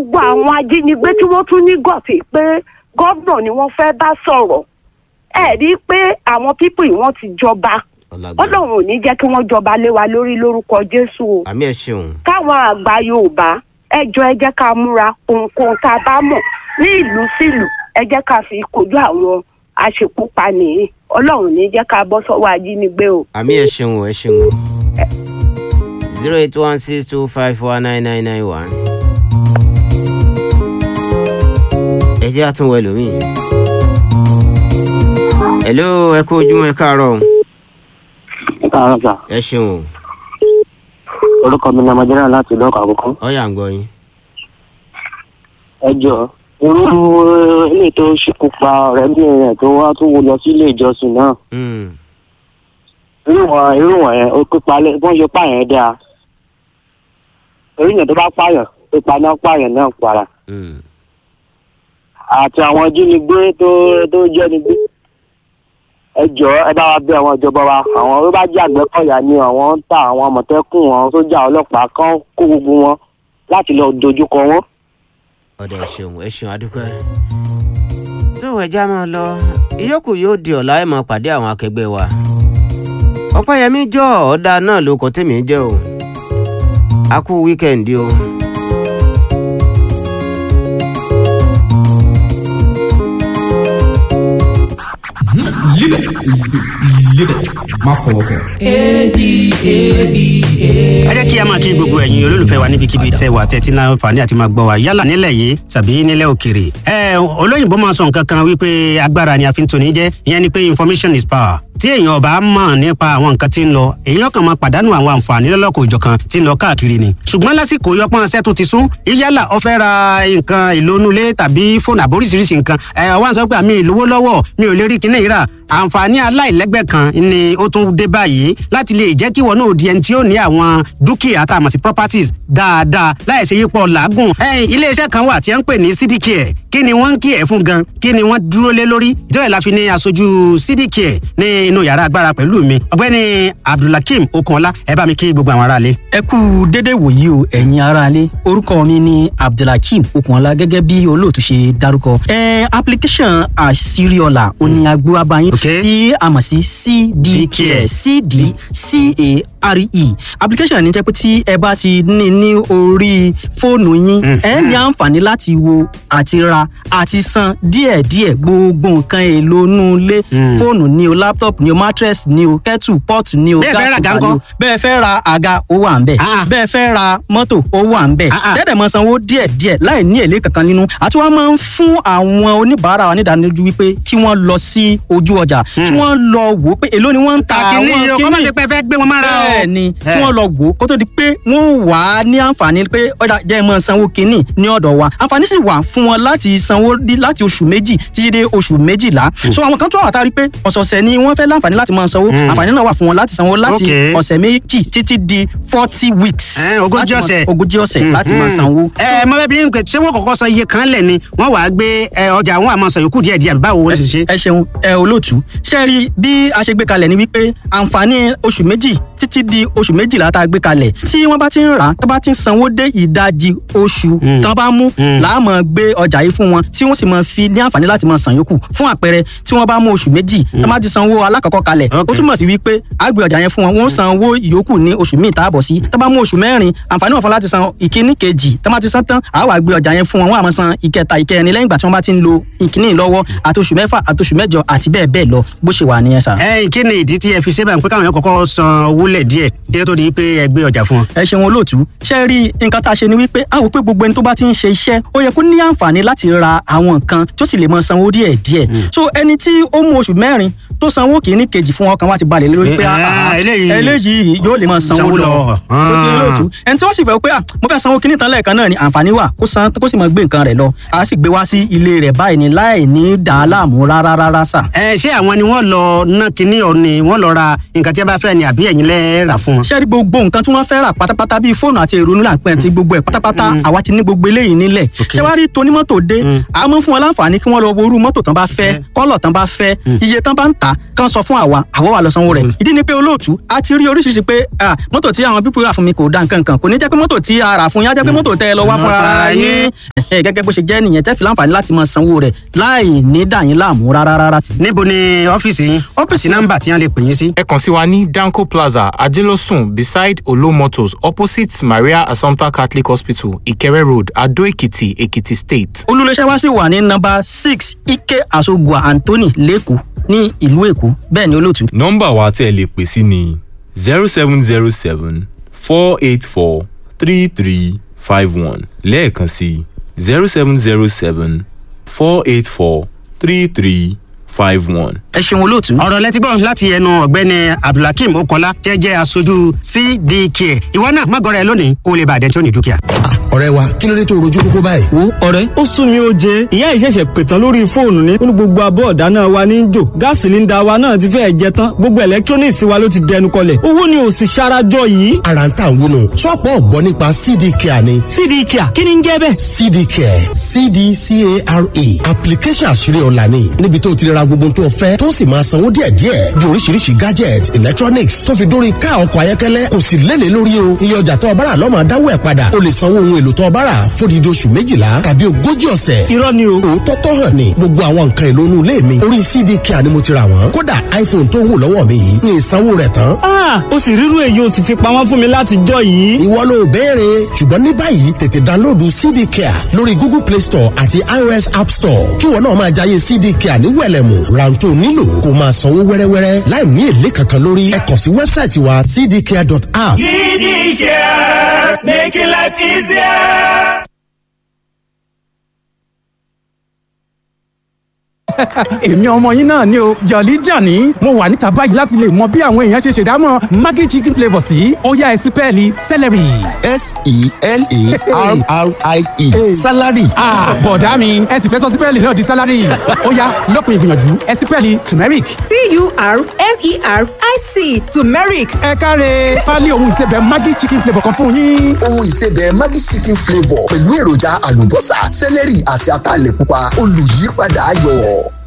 gbogbo àwọn ajínigbé tí wọ́n tún ní gọ̀tì pé gómìnà ni wọ́n fẹ́ bá sọ̀rọ̀ ẹ rí i pé àwọn pípù yìí wọ́n ti jọba ọlágbára ọlọ́run ò ní jẹ́ kí wọ́n jọba lé wa lórí lórúkọ jésù o àmì ẹ ṣeun káwọn àgbà yorùbá ẹ jọ ẹ jẹ́ ká múra ohunkóhun tá a bá mọ̀ ní ìlú sílùú ẹ jẹ́ ká fi kojú àwọn aṣekúpani yìí ọlọ́run ní jẹ́ ká bọ́ sọ́wọ́ ajínigbé o. àmì ẹ ṣeun o, ẹ ṣeun o. zero eight one six two five four nine nine nine one. ẹ jẹ́ àtúnwò ẹlòmíì. hello ẹ kú ojúmọ́ ẹ káàárọ̀ o. ẹ káàárọ̀ sà ẹ ṣeun o. orúkọ mi ni ọmọdéra láti ìlú ọkọ àkókò ọ̀yà ń gbọ́ yín. ẹ jọ irú ilé tó ṣekú pa ọ̀rẹ́bìnrin rẹ̀ tó wá tó wọ lọ sí ilé ìjọsìn náà Mm, irú wọn irú wọn yẹn ó pípa lẹ bọ́n ṣe pààyàn dáa oríyàn tó bá pààyàn pípa náà pààyàn náà para mm. àti àwọn jínigbé tó tó jẹ́nigbé ẹ jọ ẹ bá wa bẹ̀ àwọn ìjọba wa àwọn tó bá jẹ́ àgbẹ̀kọ̀yà ni àwọn ń ta àwọn àmọ̀tẹ́kùn àwọn sójà ọlọ́pàá kan kó gbogbo wọn láti lọ dojúkọ wọn. ọ̀dà ẹ ṣeun ẹ ṣeun adúpẹ́. tó ẹja máa lọ ìyókù yóò di ọ̀la ẹ̀ máa pàdé àwọn akẹgbẹ́ wa. ọ̀pẹ́yẹmí jọ ọ̀dà náà ló kọ́ tèmi jẹ́ o. a kú wíkẹ̀ndì o. Live it. Live it. Má fọwọ́ kàn. ẹ jẹ́ kí a máa kí gbogbo ẹ̀yin olólùfẹ́ wa níbikíbi tẹ́ wà tẹ́tí náà fà ní àti máa gbọ́ wa yálà nílẹ̀ yìí tàbí nílẹ̀ òkèrè. ẹ olóyìnbó máa sọ nǹkan kan wípé agbára ni a fi ń toni jẹ́ ìyẹn ni pé information is power tí èèyàn ọba mọ̀ nípa àwọn nǹkan tí ń lọ èèyàn kan máa pàdánù àwọn àǹfààní lọ́lọ́kọ̀ òjọ̀kan tí ń lọ káàkiri ni. ṣùgbọ́n lásìkò yọpọ́n ṣẹ́ tó ti sún yálà ó fẹ́ ra nǹkan ìlónúlé tàbí fóònù àbóríṣiríṣi nǹkan ẹ̀ wá ń sọ pé àmì ìlówó lọ́wọ́ mi ò lè rí kinní ìrà àǹfààní aláìlẹ́gbẹ́ kan ni ó tún dé báyìí láti lè jẹ́ kí wọn náà di ẹni tí ó ní àwọn dúkìá tá a mọ̀ sí properties dáadáa láì ṣe yípo làágùn. ẹ̀yin iléeṣẹ́ kan wà tí a ń pè ní cdcare kí ni wọ́n ń kí ẹ̀ fún gan kí ni wọ́n dúró lé lórí ìjọba ìlàfi ní aṣojú cdcare ní inú yàrá agbára pẹ̀lú mi ọ̀gbẹ́ni abdulhakeem okunọlá ẹ bá mi kí gbogbo àwọn aráalé. ẹ kú dédé wòyí o ẹ̀yin aráalé orúkọ mi ni abdulhakeem okunola gẹ́gẹ́ bí olóòtú ṣe dárúkọ. ẹ application àṣírí ọ̀la òní agbó abayín Okay. tí a mọ̀ sí cdcare cdcare application ní jẹ́ pé tí ẹ bá ti ní ní orí fóònù yín ẹ ní àǹfààní láti wo àti ra àti san díẹ̀díẹ̀ gbogbo nǹkan èlò inú ilé fóònù ni o laptop ni o mattress ni o kettle pot ni o Bẹ́ẹ̀ fẹ́ ra àga cooker ni o ńkọ́? bẹ́ẹ̀ fẹ́ ra àga ó wà ń bẹ̀ Ah. bẹ́ẹ̀ fẹ́ ra mọ́tò ó wà ń bẹ̀ Ah, ah. tẹ́tẹ̀ mọ́ sanwó díẹ̀ díẹ̀ láì ní èlé kankan nínú àti wọ́n máa ń fún àwọn oníbàárà wa nídánilójú wípé kí wọ́n lọ sí ojú ọjà kí wọ́n lọ wò ó pé èló ni wọ́n ń ta kàkínní àwọn yìí o kọ́ má kíní ṣe pé ẹ fẹ́ gbé wọn mára o. bẹ́ẹ̀ ni Eh. kí wọ́n lọ wò ó kó tó di pé wọ́n wà á ní àǹfààní pé ọ̀dà jẹ́ ẹ máa sanwó kínní ní ọ̀dọ̀ wa àǹfààní sì wà fún wọn láti sanwó dí- láti oṣù méjì títí dé oṣù méjìlá so àwọn kan tó wà tá a rí pé ọ̀sọ̀ọ̀sẹ̀ ni wọ́n fẹ́ láǹfààní láti máa sanwó àǹfààní náà wà fún wọn láti sanwó láti Okay. ọ̀sẹ̀ méjì títí di forty weeks Eh, ogójì láti máa- ọ̀sẹ̀. ogójì ọ̀sẹ̀ láti máa sanwó. ẹ mọ bẹẹ bí n pè ṣé wọn kọ́kọ́ sọ iye kan lẹ ni wọn wàá gbé ẹ, ọjà àwọn àmọ sọ yòókù díẹ̀ díẹ̀ báwo wọn ṣe ṣe. ẹ ṣeun ẹ olóòtú ṣe rí bí a ṣe gbé kalẹ̀ ni wípé àǹfààní oṣù méjì títí di oṣù méjìlá tá a gbé kalẹ̀ tí wọ́n bá ti ń rà á tó bá ti ń sanwó dé ìdajì oṣù tán bá mú láàmú gbé ọjà yìí fún wọn tí wọ́n sì máa fi ní àǹfààní láti máa san yòókù fún àpẹẹrẹ tí wọ́n bá mú oṣù méjì tán bá ti sanwó alákọ̀ọ́kọ́ kalẹ̀ ó Okay. túmọ̀ sí wípé a gbé ọjà yẹn fún wọn wọ́n san owó ìyókù ní oṣù míì tá a bọ̀ sí tán bá mú oṣù mẹ́rin àǹfààní wọn fún láti san ìkíní kejì tán bá ti san tán àá wá gbé ọjà yẹn fún wọn wọ́n á máa san ìkẹta ìkẹrin lẹ́yìn ìgbà tí wọ́n bá ti ń lo ìkíní lọ́wọ́ àti oṣù mẹ́fà àti oṣù mẹ́jọ àti bẹ́ẹ̀ bẹ́ẹ̀ lọ bó ṣe wà nìyẹn sà. ẹ kí ni ìdí tí ẹ fi ṣe báyìí pé káwọn yẹn kọ́kọ́ san owó lẹ díẹ̀ kí ẹ tó di pé ẹ gbé ọjà fún wọn. ẹ ṣeun olóòtú ṣe rí nǹkan tá a ṣe ni wípé a wò pé gbogbo ẹni tó bá ti ń ṣe iṣẹ́ ó yẹ kó ní àǹfààní láti ra àwọn nǹkan tó sì lè mọ sanwó díẹ̀ díẹ̀ so ẹni tí ó mú oṣù mẹ́rin tó sanwó kìíní kejì fún ọkàn wa ti balẹ̀ lé lórí pé Eh, ah, ah, eléyìí- eléyìí yóò lè mọ sanwó Sanwó lọ lọ. tó ti rí olóòtú ẹni tí wọ́n sì fẹ́ pé ah, mo fẹ́ sanwó kìíní tán lẹ́ẹ̀kan náà ni àǹfààní wà kó san kó sì mọ gbé nǹkan rẹ̀ lọ a sì gbé wá sí ilé rẹ̀ báyìí ni láì ní dàá láàmú rárá rárá sà. ẹ ṣé àwọn ni wọn lọ ná kinní ọ ni wọn lọ ra nǹkan tí a bá fẹ́ ni àbí ẹ̀yin lẹ rà fún wọn. ṣé rí gbogbo nǹkan tí wọ́n fẹ́ rà pátápátá bíi fóònù àti èrò nílà pẹ́ ti gbogbo ẹ̀ pátápátá àwa ti ní gbogbo eléyìí nílẹ̀ ṣé wàá rí tonímọ́tò dé a mọ̀ fún wọn láǹfààní kí wọ́n lọ wo irú mọ́tò tán bá fẹ́ kọ́lọ̀ tán bá fẹ́ iye tán bá ń tà kán sọ fún àwa àwa wà lọ sanwó rẹ̀ ìdí ni pé olóòtú a ti rí oríṣiríṣi pé ah, mọ́tò tí àwọn pípọ̀ rà fún mi kò da nǹkan kan kò ní jẹ́ pé mọ́tò tí a rà fún yín á jẹ́ pé mọ́tò tẹ́ ẹ lọ wá fúnra ara yín Ẹ̀hẹ́, gẹ́gẹ́ bó ṣe jẹ́ nìyẹn tẹ́ fi láǹfààní láti máa sanwó rẹ̀ láì ní dà yín láàmú rárá rárá. níbo ni ọ́fíìsì yín ọ́fíìsì nọ́mbà tí wọ́n lè pè yín sí. ẹ kàn sí wa ní danco plaza ajelosun beside olo motors opposite maria assumpta catholic hospital ìkẹrẹ road adó èkìtì èkìtì state. olùléṣẹ́ wa sì wà ní nọ́mbà six ike asogua anthony lẹ́kọ̀ọ́ ní ìlú èkó bẹ́ẹ̀ ni olóòtú. nọ́mbà wa tẹ́ ẹ lè pè sí ni zero seven zero seven four eight four three three five one lẹ́ẹ̀kan sí zero seven zero seven four eight four three three five one. ẹ ṣeun olóòtú. ọ̀rọ̀ lẹ́tí gbọ́ láti ẹnu ọ̀gbẹ́ni abdulhakeem okola tẹ́ jẹ́ aṣojú cdk ìwọ náà má gọ́ra ẹ lónìí kó o lè bàdẹ́ tí ó ní dúkìá. ọ̀rẹ́ wa kí ló dé tó rojú kókó báyìí. wo ọ̀rẹ́ ó sún mi ó jẹ ìyá ìṣẹ̀ṣẹ̀ pètàn lórí fóònù ní ó ní gbogbo abọ́ ọ̀dáná wa ní í jò gáàsì sílíńdà wa náà ti fẹ́ẹ̀ jẹ tán gbogbo electronics wa ló ti dẹnu kọlẹ̀ owó ni ò sì ṣarajọ yìí. ara ń tà ń wúnu ṣọ́ọ̀pù ọ̀gbọ́n nípa cd care ni. cd care kí ni ń jẹ́ bẹ́ẹ̀. cd care cdcare application àṣírí ọ̀la ni níbi tó ti ra gbogbo tó fẹ́ tó sì máa sanwó díẹ̀díẹ̀ bí oríṣiríṣi gadget electronics tó fi dórí ká ọkọ̀ ayọ́kẹ́lẹ́ kò sì lélẹ̀ lórí o iye ọjà tó ọbára lọ́mọ adáwọ̀ ẹ̀ padà o lè sanwó ohun èlò tó ọbára fódìdí oṣù méjìlá tàbí ogójì ọ̀sẹ̀. irọ́ ni o. òótọ́ tó hàn ní gbogbo àwọn nǹkan èlò inú ilé mi orí cd care ni mo ti ra wọ́n kódà iphone tó wù lọ́wọ́ mi yìí ní ìsanwó rẹ̀ tán. ah o sì rírú èyí o sì fi pamọ́ fún mi láti jọ yìí. ìwọ ló béèrè ṣùgbọ́n ní báyìí tètè dánlóòdù cd care lórí google play store àti ios app store kí wọn náà máa jayé cd care ní wẹ̀lẹ̀mù ráńtó nílò kó máa sanwó wẹ́rẹ́wẹ́rẹ́ láì ní èlé kankan lórí ẹ kàn sí wẹ́bsáìtì wa cdcare.app. cd care making life easier. èmi ọmọ yín náà ni o jọ̀lí jàní mo wà níta báyìí láti lè mọ bí àwọn èèyàn ṣe ṣèdámọ̀ maggi chicken flavour sí ó yá ẹ sí pẹ́ẹ́lí celery. s-e-l-a-r-r-i-e salary. ah bọ̀dá mi ẹ sì fẹ́ sọ sí pẹ́ẹ́lì náà di salary ó yá lọ́kùnrin ìgbìyànjú ẹ sí pẹ́ẹ́lì turmeric. t-u-r-m-e-r-i-c turmeric. ẹ káre pálí ohun ìsebẹ̀ maggi chicken flavour kan fún yín. ohun ìsebẹ̀ maggi chicken flavour pẹ̀lú èròjà àlùbọ́sà celery àti ataalẹ̀ pupa olùyípadà ayọ̀.